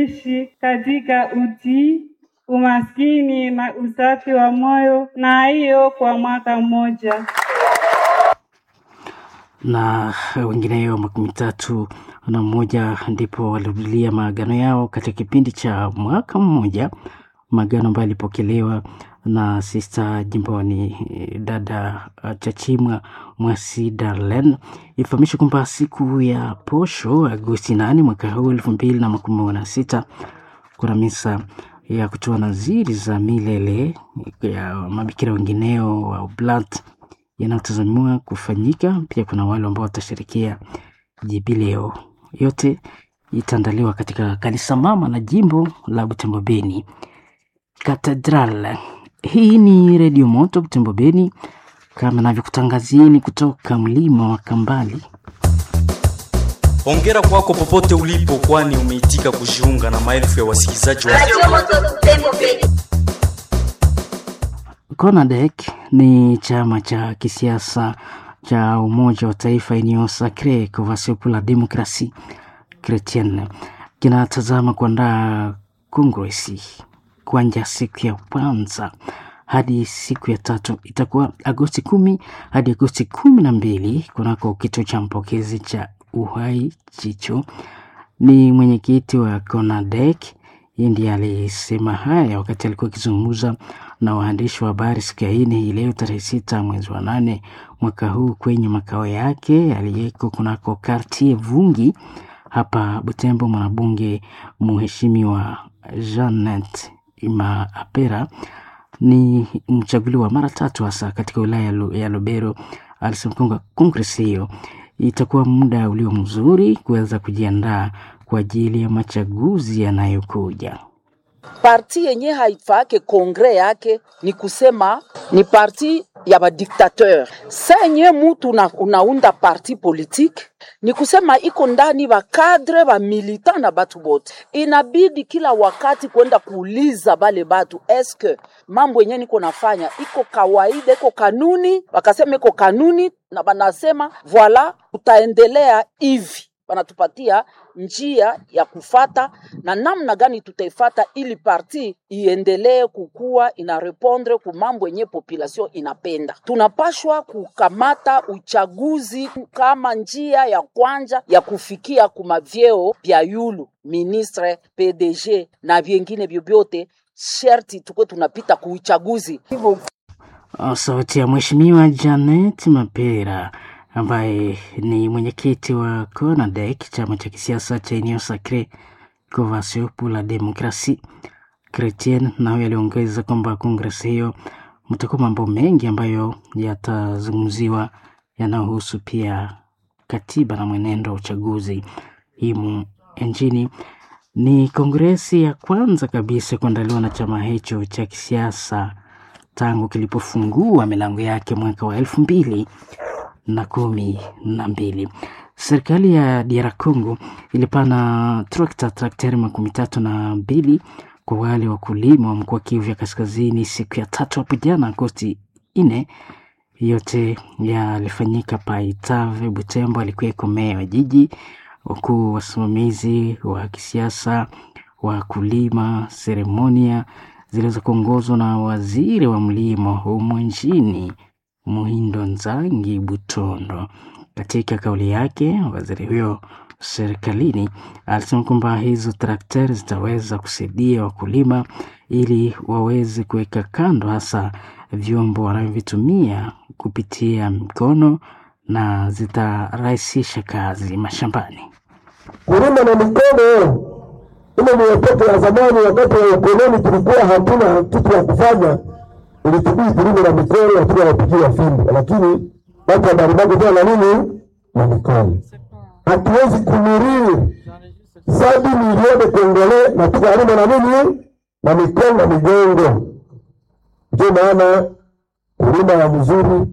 kuishi katika utii, umaskini na usafi wa moyo, na hiyo kwa mwaka mmoja. na wengineyo makumi tatu na mmoja ndipo walirudilia maagano yao katika kipindi cha mwaka mmoja, maagano ambayo yalipokelewa na sista jimboni eh, dada uh, Chachimwa Mwasi Darlen. Ifahamishwe kwamba siku ya posho Agosti nane mwaka huu elfu mbili na makumi na sita kuna misa ya kutoa naziri za milele ya mabikira wengineo wa Oblat yanayotazamiwa kufanyika. Pia kuna wale ambao watashirikia jubileo. Yote itaandaliwa katika kanisa mama na jimbo la Butembo Beni Katedral. Hii ni Redio Moto Butembo Beni, kama navyokutangazieni kutoka mlima wa Kambali. Hongera kwako popote ulipo, kwani umeitika kujiunga na maelfu ya wasikilizaji wa CONADEC ni chama cha kisiasa cha Umoja wa Taifa Union Sacree Convention pour la Democratie Chrétienne kinatazama kuandaa kongresi kuanja siku ya kwanza hadi siku ya tatu itakuwa Agosti kumi hadi Agosti kumi na mbili kunako kituo cha mpokezi cha Uhai Chicho. Ni mwenyekiti wa CONADEC yeye ndiye alisema haya wakati alikuwa akizungumza na waandishi wa habari siku ya nne hii leo tarehe sita mwezi wa nane mwaka huu kwenye makao yake aliyeko kunako Kartier Vungi hapa Butembo. Mwanabunge mheshimiwa Janet Imaapera ni mchaguliwa mara tatu hasa katika wilaya ya Lu- ya Lubero. Alisema kwamba kongresi hiyo itakuwa muda ulio mzuri kuweza kujiandaa kwa ajili ya machaguzi yanayokuja. parti yenye haifake kongre yake ni kusema ni parti ya badiktateur. Sa yenye mutu una, unaunda parti politique ni kusema iko ndani bakadre bamilitant na batu bote, inabidi kila wakati kwenda kuuliza bale batu eske mambo yenye niko nafanya iko kawaida, iko kanuni. Wakasema iko kanuni, na banasema voila, tutaendelea hivi wanatupatia njia ya kufata na namna gani tutaifata ili parti iendelee kukua ina repondre ku mambo yenye population inapenda. Tunapashwa kukamata uchaguzi kama njia ya kwanja ya kufikia kumavyeo vya yulu ministre, PDG na vyengine vyovyote, sherti tukwe tunapita kuuchaguzi hivyo Uh, Sauti ya Mheshimiwa Janet Mapera ambaye ni mwenyekiti wa CONADEC, chama cha kisiasa cha Union Sacree Convention pour la Democratie Chrétienne. Nayo aliongeza kwamba kongresi hiyo mtakuwa mambo mengi ambayo yatazungumziwa yanayohusu pia katiba na mwenendo wa uchaguzi himu nchini. Ni kongresi ya kwanza kabisa kuandaliwa na chama hicho cha kisiasa tangu kilipofungua milango yake mwaka wa elfu mbili na kumi na mbili. Serikali ya DR Congo ilipana trakta trakteri makumi tatu na mbili kwa wale wakulima wa mkoa Kivu ya Kaskazini siku ya tatu hapo jana Agosti nne. Yote yalifanyika Paitave, Butembo alikuweko meya wa jiji, wakuu wasimamizi wa kisiasa, wakulima, seremonia ziliweza kuongozwa na waziri wa mlimo humu nchini Muhindo Nzangi Butondo. Katika kauli yake, waziri huyo serikalini alisema kwamba hizo trakteri zitaweza kusaidia wakulima ili waweze kuweka kando hasa vyombo wanavyovitumia kupitia mikono na zitarahisisha kazi mashambani. kulima na mikono ile ni watoto ya zamani. Wakati wa ukoloni tulikuwa hatuna kitu ya kufanya, ilitubidi tulime na mikono, lakini wanapigia fimbo, lakini watu wa Baribago tena na nini na mikono. Hatuwezi kumuriri sabi milioni kongole na tukalima na nini na mikono na migongo. Ndio maana kulima ya mzuri